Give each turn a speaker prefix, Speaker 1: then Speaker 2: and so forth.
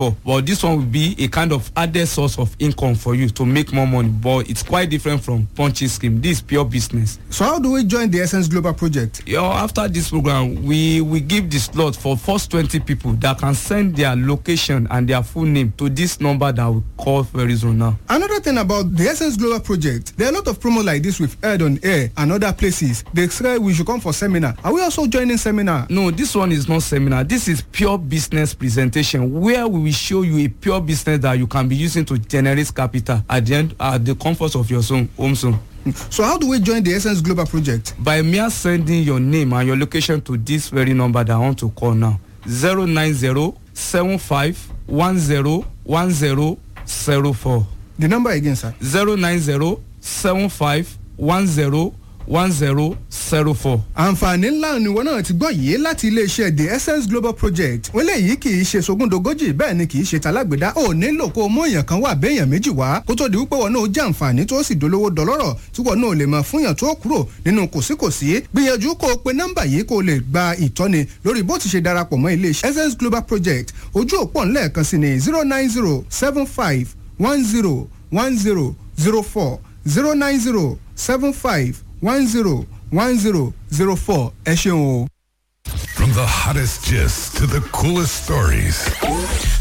Speaker 1: for but this one will be a kind of added source of income for you to make more money but it's quite different from punching scheme this is pure business.
Speaker 2: so how do we join the essence global project.
Speaker 1: you know after this program we we give the slot for first twenty people that can send their location and their full name to this number that we call very soon now.
Speaker 2: another thing about the essence global project there are a lot of promos like this we've heard on air and other places they say we should come for seminar are we also joining seminar.
Speaker 1: no this one is not seminar this is pure business presentation where we will show you a pure business that you can be using to generate capital at the end at the comfort of your zone home zone.
Speaker 2: so how do we join the essence global project.
Speaker 1: by mere sending your name and your location to this very number that i want to call now zero nine zero seven five one zero one zero zero four
Speaker 2: the number again sir.
Speaker 1: zero nine zero seven five one zero one zero zero four.
Speaker 2: àǹfààní ńlá ni wọn náà ti gbọ́ yìí láti iléeṣẹ́ the essence global project wọ́n léyìí kì í ṣe sogúndogójì bẹ́ẹ̀ ni kì í ṣe talágbèdá ò nílò kó o mú èèyàn kan wà béèyàn méjì wá kó tó di wípé wọn náà jẹ́ àǹfààní tó sì dolówó dọlọ́rọ̀ tí wọn náà lè máa fúnyàn tó kúrò nínú kòsíkòsí gbìyànjú kó o pe nọ́mbà yìí kó o lè gba ìtọ́ni lórí bó ti ṣe darapọ̀ mọ́ iléeṣẹ́ essence global project ojú òpó ńlẹ̀ẹ̀kan sí ni zero nine zero seven five one zero one zero zero four zero nine zero seven five one zero one zero zero four ẹ ṣeun o.
Speaker 3: From the hottest gist to the coolest stories.